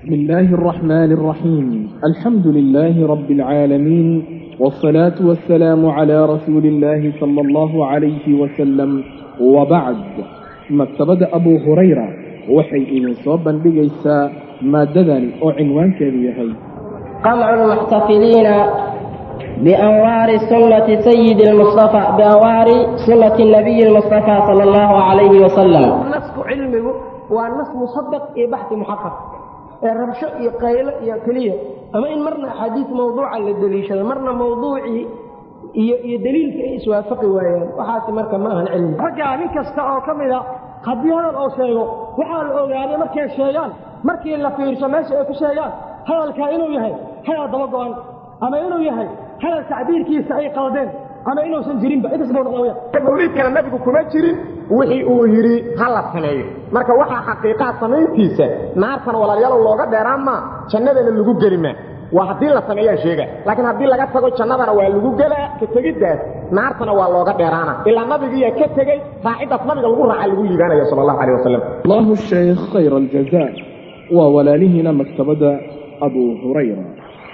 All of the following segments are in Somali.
بسم الله الرحمن الرحيم الحمد لله رب العالمين والصلاة والسلام على رسول الله صلى الله عليه وسلم وبعد مكتبة أبو هريرة waxay idin soo bandhigaysaa maaddadan oo cinwaankeedu yahay قمع المحتفلين بأنوار سنة سيد المصطفى بأنوار سنة النبي المصطفى صلى الله عليه وسلم nasku cilmigu waa nas musadaq iyo baxi muxaqaq ee rabsho iyo qaylo iyo keliya ama in marna axaadiis mawduuca la deliishado marna mawduucii iyo iyo deliilka ay iswaafaqi waayaan waxaasi marka ma ahan cilmi raggaa nin kasta oo ka mid a haddii hadal oo sheego waxaa la ogaaday markay sheegaan markii la fiirsho meesha ay ku sheegaan hadalkaa inuu yahay hadal daba go-an ama inuu yahay hadal tacbiirkiisa ay qaldeen ama inuusan jirinba intaas buu noqda wayaan mawliidkana nabigu kuma jirin wixii uu yidhi ha la sameeyo marka waxaa xaqiiqaa samayntiisa naartana walaalayaal looga dheeraan maa jannadana lagu geli maa waa haddii la sameeyaan sheega laakiin haddii laga tago jannadana waa lagu gelaa ka tegiddaas naartana waa looga dheeraana ilaa nabigiiyaa ka tegey raaciddaas nabiga lagu raaca lagu liibaanaya sal allahu aleh wasalam الله الشيخ خير الجزاء وولالهنا مكتبة أبو هريرة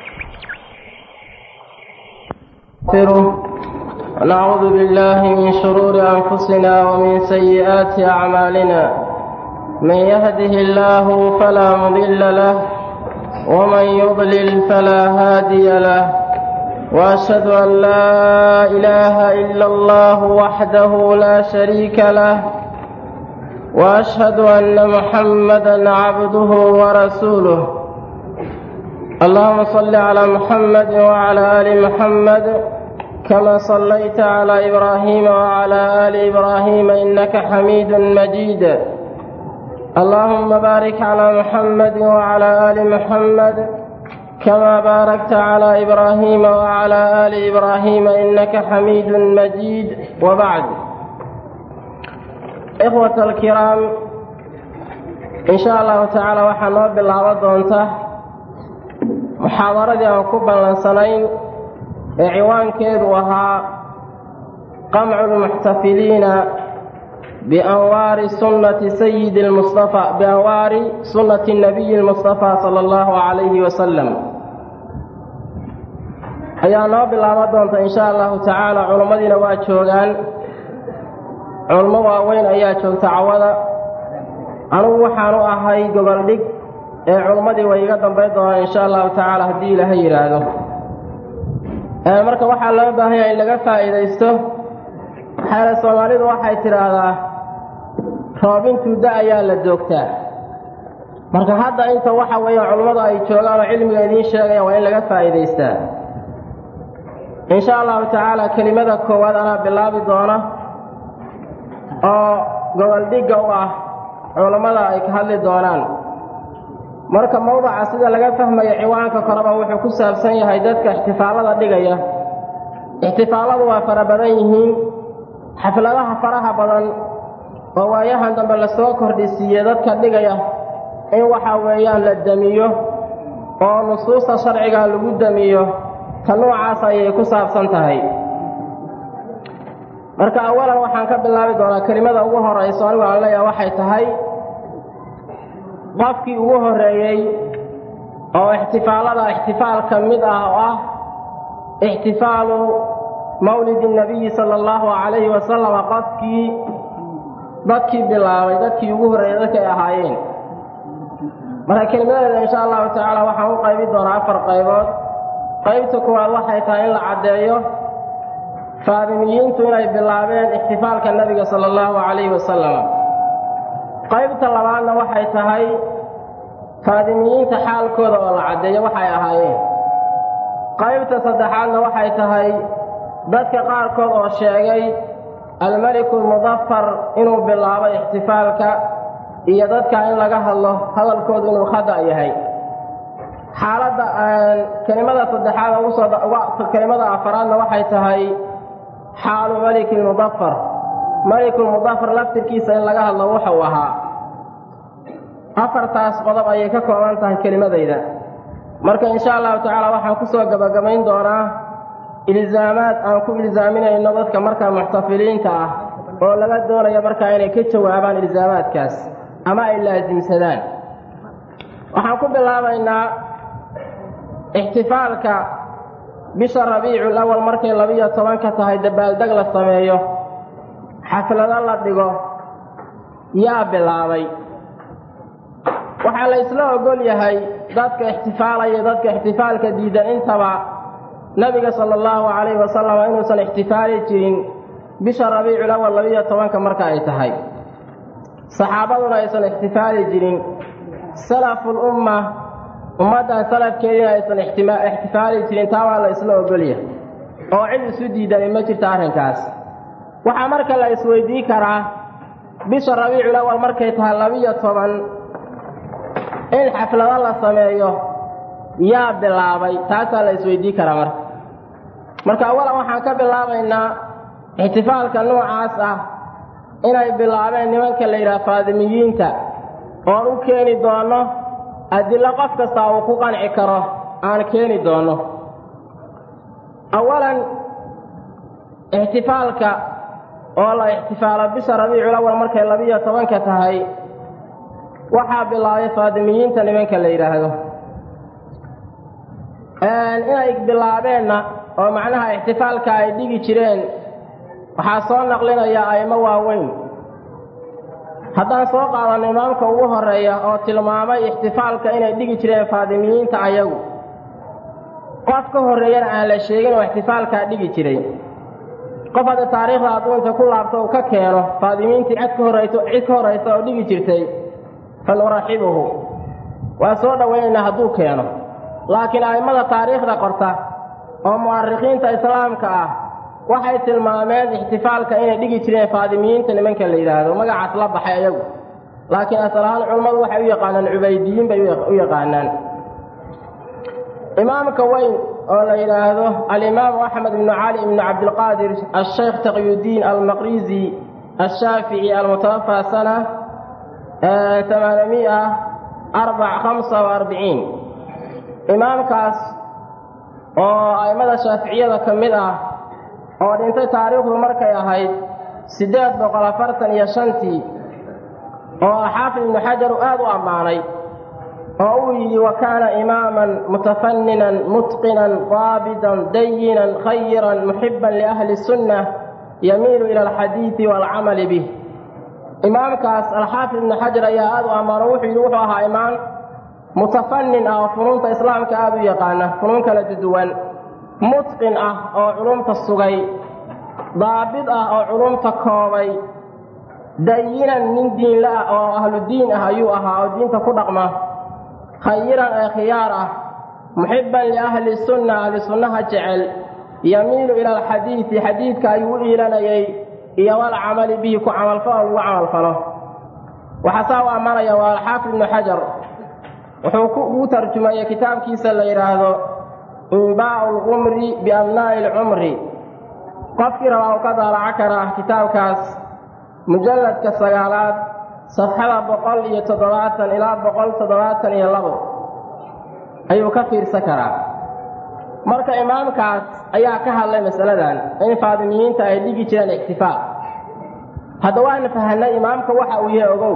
نستغفره ونعوذ بالله من شرور أنفسنا ومن سيئات أعمالنا من يهده الله فلا مضل له ومن يضلل فلا هادي له وأشهد أن لا إله إلا الله وحده لا شريك له وأشهد أن محمدا عبده ورسوله اللهم صل على محمد وعلى آل محمد كما صليت على إبراهيم وعلى آل إبراهيم إنك حميد مجيد اللهم بارك على محمد وعلى آل محمد كما باركت على إبراهيم وعلى آل إبراهيم إنك حميد مجيد وبعد إخوة الكرام إن شاء الله تعالى وحنوب بالله ودونته muxaadaradii aan ku ballansanayn ee ciwaankeedu ahaa qamcu lmuxtafiliina bianwaari sunnati sayidi lmustafa bianwaari sunnati nabiyi lmustafa sala allahu calayhi wasalam ayaa noo bilaaban doonta insha allahu tacaala culummadiina waa joogaan culummo waaweyn ayaa joogta cawada anugu waxaan u ahay goboldhig ee culummadii way iga dambayn doonaan insha allahu tacaala haddii ilaahay yidhaahdo marka waxaa loo baahanya in laga faa'iidaysto maxaale soomaalidu waxay tidhaahdaa roobintuu da ayaa la joogtaa marka hadda inta waxa weeye culummadu ay joogaan oo cilmiga idiin sheegayaan waa in laga faa'iidaystaa insha allahu tacaala kelimada koowaad anaa bilaabi doona oo goboldhigga u ah culummada ay ka hadli doonaan marka mawdaca sida laga fahmaya ciwaanka koreba wuxuu ku saabsan yahay dadka ixtifaalada dhigaya ixtifaaladu waa fara badan yihiin xafladaha faraha badan oo waayahan dambe lasoo kordhisiiye dadka dhigaya in waxa weeyaan la damiyo oo nusuusta sharciga lagu damiyo ta noocaas ayay ku saabsan tahay marka awalan waxaan ka bilaabi doonaa kelimada ugu horayso anigu aan leeyaha waxay tahay qofkii ugu horreeyey oo ixtifaalada ixtifaal ka mid ah oo ah ixtifaalu mawlidi nabiyi sala allahu calayhi wasalama qofkii dadkii bilaabay dadkii ugu horreeyey dadkay ahaayeen marka kelimadeeda insha allahu tacaala waxaan u qaybi doonaa afar qaybood qaybta koowaad waxay tahay in la caddeeyo faadimiyiintu inay bilaabeen ixtifaalka nebiga sala allahu calayhi wasalam qaybta labaadna waxay tahay faadimiyiinta xaalkooda oo la caddeeyo waxay ahaayeen qaybta saddexaadna waxay tahay dadka qaarkood oo sheegay almeliku lmudafar inuu bilaabo ixtifaalka iyo dadka in laga hadlo hadalkoodu inuu khada yahay xaaladda kelimada saddexaad kelimada afaraadna waxay tahay xaalu meliki lmudafar melikulmudafar laftirkiisa in laga hadlo wuxuu ahaa afartaas qodob ayay ka kooban tahay kelimadayda marka insha allahu tacaala waxaan kusoo gabagabayn doonaa ilzaamaad aan ku ilzaaminayno dadka markaa muxtafiliinta ah oo laga doonayo markaa inay ka jawaabaan ilzaamaadkaas ama ay laasimsadaan waxaan ku bilaabaynaa ixtifaalka bisha rabiicu lawal markay labiyo tobanka tahay dabaaldeg la sameeyo xaflado la dhigo yaa bilaabay waxaa la isla ogol yahay dadka ixtifaalaya dadka ixtifaalka diidan intaba nabiga sala allahu calayhi wasalam inuusan ixtifaali jirin bisha rabiicul awal labiyo tobanka marka ay tahay saxaabaduna aysan ixtifaali jirin salaful umma ummaddan salafkeediina aysan ixtifaali jirin taa waa la isla ogolyahay oo cid isu diidani ma jirto arrinkaas waxaa marka la isweydii karaa bisha rabiicul awal markay tahay labiyo toban in xaflado la sameeyo yaa bilaabay taasaa la isweydii karaa marka marka awalan waxaan ka bilaabaynaa ixtifaalka noocaas ah inay bilaabeen nimanka la yidhaha faadimiyiinta oon u keeni doono adillo qof kasta uu ku qanci karo aan keeni doono awalan ixtifaalka oo la ixtifaalo bisha rabiicul awal markay labiyo tobanka tahay waxaa bilaabay faadimiyiinta nimanka la yidhaahdo inay bilaabeenna oo macnaha ixtifaalka ay dhigi jireen waxaa soo naqlinaya a'imo waaweyn haddaan soo qaadano imaamka ugu horeeya oo tilmaamay ixtifaalka inay dhigi jireen faadimiyiinta ayagu qof ka horreeyana aan la sheegin oo ixtifaalkaa dhigi jiray qof hadda taariikhda adduunta ku laabto uu ka keeno faadimiintii cid ka horrayso cid ka horraysa oo dhigi jirtay fanuraxibuhu waa soo dhowaynaynaa hadduu keeno laakiin a'immada taariikhda qorta oo mu'arikhiinta islaamka ah waxay tilmaameen ixtifaalka inay dhigi jireen faadimiyiinta nimanka la yidhaahdo magacaas la baxay ayagu laakiin asal ahaan culammadu waxay u yaqaanaan cubaydiyiin bay u yaqaanaan imaamka weyn oo la yidhaahdo alimaamu axmed ibnu cali ibnu cabdilqaadir asheykh taqyudiin almaqrizi ashaafici almutawafaa sana amaanamiya arbac hamsa wa arbiciin imaamkaas oo a'immada shaaficiyada ka mid ah oo dhintay taariikhdu markay ahayd siddeed boqol afartan iyo shantii oo xaafid ibnu xajar uu aad u ammaanay oo uu yidhi wa kaana imaaman mutafanninan mutqinan daabitan dayinan khayiran muxiban liahli sunna yamiilu ila alxadiidi waalcamali bih imaamkaas alxaafid ibnu xajar ayaa aad u ammaano wuxuu yidhi wuxuu ahaa imaam mutafannin ah oo funuunta islaamka aad u yaqaana funuun kala duduwan mutqin ah oo culumta sugay daabid ah oo culumta koobay dayinan nin diinla ah oo ahlu diin ah ayuu ahaa oo diinta ku dhaqma khayiran ee khiyaar ah muxiban liahli sunna ahli sunnaha jecel yamiilu ila alxadiidi xadiidka ayuu u iilanayay iyo walcamali bihi ku camalfalo lagu camalfalo waxaa saa u ammaanaya waa alxaafid ibnu xajar wuxuu ugu tarjumayay kitaabkiisa la yidhaahdo inbaau lqumri biabnaa'i alcumri qofkii rabaa uu ka daalaco karaa kitaabkaas mujalladka sagaalaad safxada boqol iyo toddobaatan ilaa boqol toddobaatan iyo labo ayuu ka fiirsan karaa marka imaamkaas ayaa ka hadlay masaladan in faadimiyiinta ay dhigi jireen ixtifaal hadda waana fahanay imaamka waxa uu yahay ogow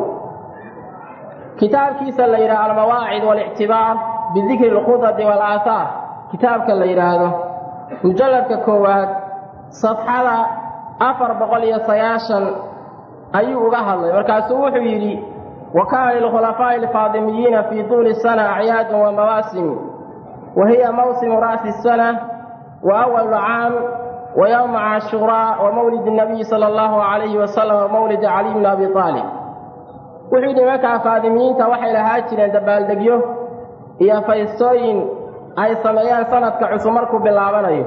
kitaabkiisa la yidhaha almawaacid waalictibaar bidikri alkhudadi waalaahaar kitaabka la yidhaahdo mujalladka koowaad safxada afar boqol iyo sagaashan ayuu uga hadlay markaasuu wuxuu yidhi wa kaana lilkhulafaa'i alfaadimiyiina fii tuuli sana acyaadun wa mawaasim wa hiya mawsimu ra'si sana wa awalu caam wa yowma cashuuraa wa mawlid nabiyi sala allahu calayhi wasalam wa mawlidi caliy bni abi aalib wuxuu yidhi nimankaa faadimiyiinta waxay lahaa jireen dabaaldegyo iyo faystooyin ay sameeyaan sanadka cusub markuu bilaabanayo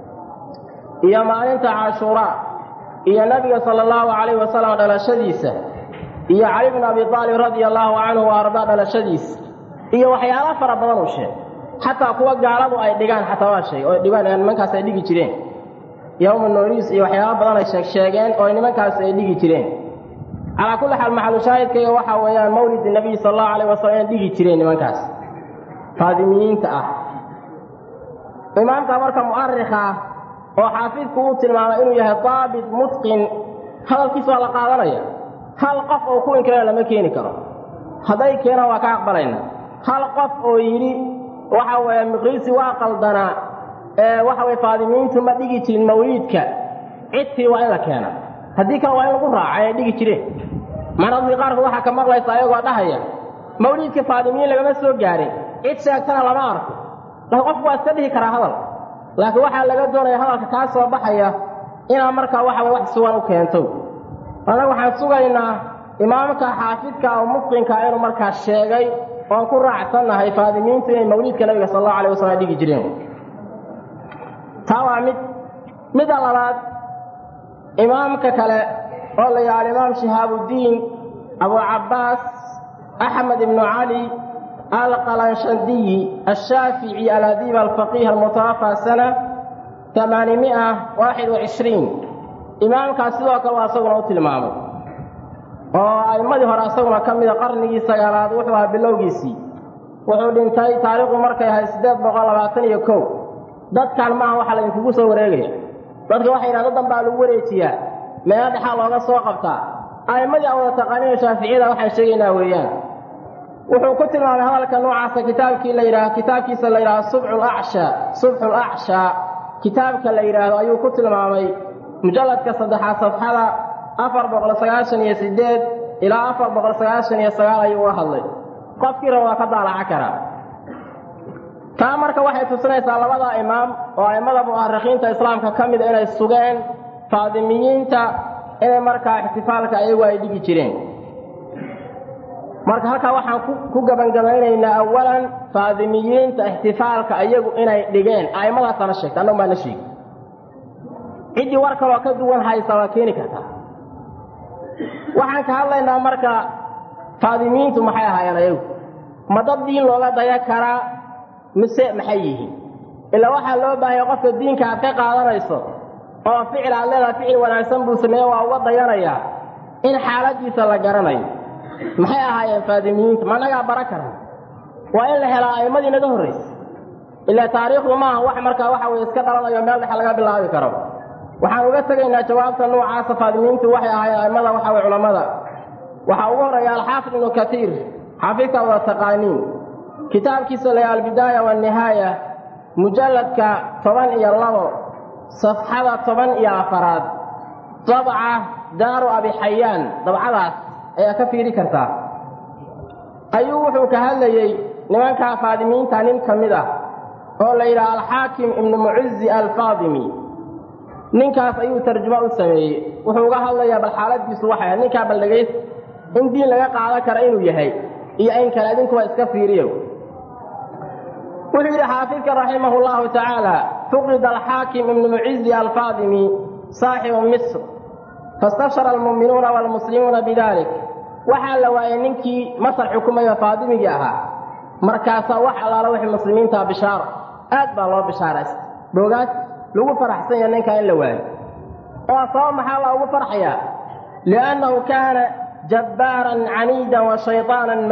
iyo maalinta cashuuraa iyo nebiga sala allahu calayhi wasalam dhalashadiisa iyo cali bnu abi aalib radia allahu canhu wa ardaa dhalashadiisa iyo waxyaalo fara badan uu sheegay xataa kuwa gaaladu ay dhigaan xataa waa sheegay oo dhigaan nimankaas ay dhigi jireen yowma nooriis iyo waxyaalo badan ay sheeg sheegeen oo nimankaas ay dhigi jireen calaa kulli xaal maxalushaahidkayga waxaa weeyaan mawlid nabiy sala allahu calayh wasalam inay dhigi jireen nimankaas faadimiyiinta ah imaamka marka mu'arikha ah oo xaafidku uu tilmaamay inuu yahay daabit mutqin hadalkiisa waa la qaadanaya hal qof oo ku inkirana lama keeni karo hadday keenaan waa ka aqbalayna hal qof oo yidhi waxa weeye miqriisi waa qaldanaa ee waxa weye faadimiintu ma dhigi jirin mawliidka cidtii waa in la keena haddii kale waa in lagu raaca ay dhigi jireen maradii qaarkood waxaa ka maqlaysa ayagoo dhahaya mawliidka faadimiin lagama soo gaarin cid sheegtana lama arko laakiin qofku waa iska dhihi karaa hadal laakiin waxaa laga doonaya hadalka kaa soo baxaya inaad markaa waxa weye wax sugan u keento annaga waxaan sugaynaa imaamka xaafidka oo mufqinka inuu markaa sheegay oon ku raacsannahay faadimiintu inay mawliidka nabiga sal allahu alay wasalam dhigi jireen taa waa mid midda labaad imaamka kale oo la yaha alimaam shihaabudiin abu cabbaas axmed ibnu cali alqalanshandiyi ashaafici aladiib alfaqiih almutawafى sana amaanimi'a waaxid wacishriin imaamkaas sidoo kale waa isaguna u tilmaamay oo a'immadii hore isaguna ka mida qarnigii sagaalaad wuxuu ahaa bilowgiisii wuxuu dhintay taariikhdu markay ahayd siddeed boqol labaatan iyo kow dadkan maaha waxaa laydinkugu soo wareegaya dadka waxay yidhahda dan baa lagu wareejiyaa meelo dhexaa looga soo qabtaa a'immadii aan wada taqaaniyo shaaficiyada waxaan sheegaynaa weeyaan wuxuu ku tilmaamay hadalka noocaasa kitaabkii la yidhaah kitaabkiisa la yidhaahdo subxu lacshaa subxu lacshaa kitaabka la yidhaahdo ayuu ku tilmaamay mujalladka saddexaad safxada afar boqol sagaashan iyo sideed ilaa afar boqol sagaashan iyo sagaal ayuu uga hadlay qofkii raba waa ka daalaca karaa taa marka waxay tusinaysaa labada imaam oo a'immada mu'arikhiinta islaamka ka mida inay sugeen faadimiyiinta inay markaa ixtifaalka ayagu ay dhigi jireen marka halkaa waxaan ku gebangabaynaynaa awalan faadimiyiinta ixtifaalka ayagu inay dhigeen a'immadaasana sheegta annagu baana sheegi ciddii war kaloo ka duwan haysa waa keeni kartaa waxaan ka hadlaynaa marka faadimiyiintu maxay ahaayeen ayagu ma dad diin looga daya karaa mise maxay yihiin ilaa waxaa loo baahaya qofka diinka aad ka qaadanayso oo ficil aad leedaha ficil wanaagsan buu sameeye waa uga dayanayaa in xaaladiisa la garanayo maxay ahaayeen faadimiyiinta ma nagaa bara karan waa in la helaa a'immadii naga horraysa ilaa taariikhdu maaha wax markaa waxa weye iska dhalanayo meel dhexe laga bilaabi karo waxaan uga tegaynaa jawaabta noocaasa faadimiintu waxay ahaayeen a'immada waxa weye culammada waxaa ugu horreeya alxaafid ibnu katiir xaafidka wada taqaaniin kitaabkiisa la albidaaya waannihaaya mujalladka toban iyo labo safxada toban iyo afaraad dabca daaru abixayaan dabcadaas ayaa ka fiiri kartaa ayuu wuxuu ka hadlayey nimankaa faadimiinta nin ka mid ah oo la yidhaha alxaakim ibnu mucizi alfaadimi ninkaas ayuu tarjumo u sameeyey wuxuu uga hadlayaa bal xaaladiisu waxay ahayd ninkaa bal dhagays in diin laga qaadan kara inuu yahay iyo in kale idinkuba iska fiiriyo wuxuu yidhi xaafidka raximah llahu tacaala fuqida alxaakim ibnu mucizi alfaadimi saaxibu misr fastabshara almu'minuuna waalmuslimuuna bidalik waxaa la waayey ninkii masar xukumaya faadimigii ahaa markaasaa wax allaala wixii muslimiintaa bishaaro aad baa loo bishaaraysta boogaad lagu faraxsan yaha ninkaa in la waayo oo sabab maxaa la ugu farxayaa liannahu kaana jabbaaran caniidan wa shayطaanan